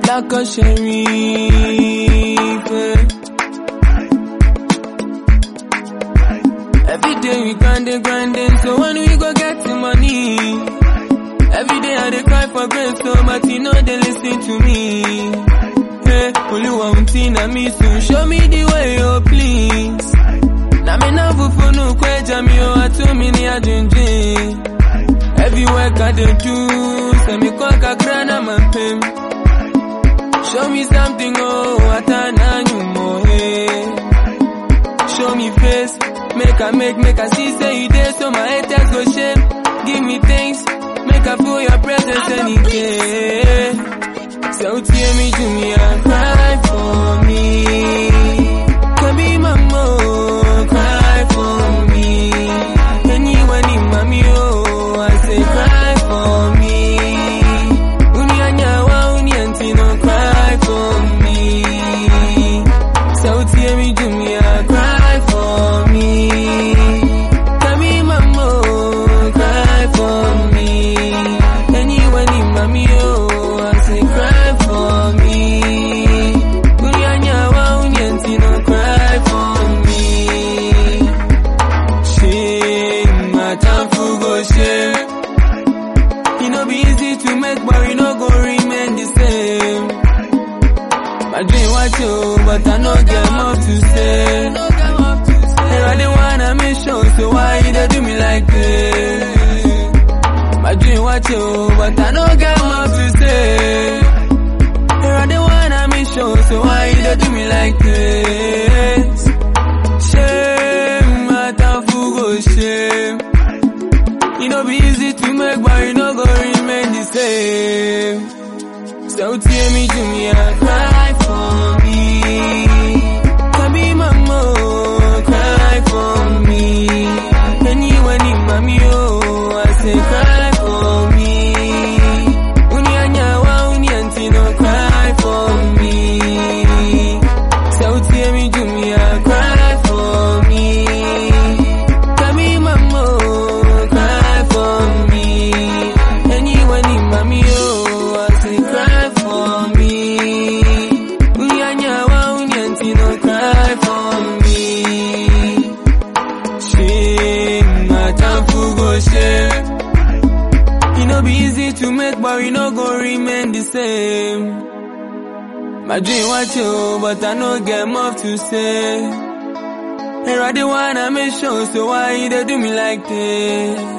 Black or sheriff. eh. Every day we grinding, grinding, so when we go get the money. Every day I dey cry for grace, so but you know they listen to me. Hey, Oluwa untina me soon, show me the way, oh please. Na me na fufu no kweja mi o atumi ni ajinjin. Every work I dey do, say me kwa kakra na mampem. Show me something, oh, atana nyumo, hey. Show me face, make I make, make I see say you there, so my haters go shame. Give me things, make I feel your presence any day. So tear me to me and cry for me. Can be mama, cry for me. Anyone in mommy, oh, I say cry for me. Unyanyawa, unyantino, cry for me. So tear me to me and cry for me. Tell me mama, cry for me. Anyone in mommy, oh, I say cry for me. Unyanyawa, unyantino, cry for me. Shame, my time for go shame. You know be easy to make, but we no go remain the same. My dream was you, but I no get more to say. And I didn't wanna make sure, so why you dey do me like this? My dream was you, but I no get more to say. And I didn't wanna make sure, so why you dey do me like this? Shame, my time for go shame. You know be easy to make, but you no go remain the same. So tear me to me and cry for me. Can be mama, cry for me. Anyone in mommy, oh, I say cry for me. Unyanyawa, unyantino, cry for me. So tear me to me and cry for me. Tell me mama, cry for me. Anyone in mommy, oh, I say cry for me. Unyanyawa, unyantino, cry for me. Shame, my time for go shame. You know be easy to make, but we no go remain the same. My dream was you, but I no get more to say. And I didn't wanna make sure, so why you dey do me like this?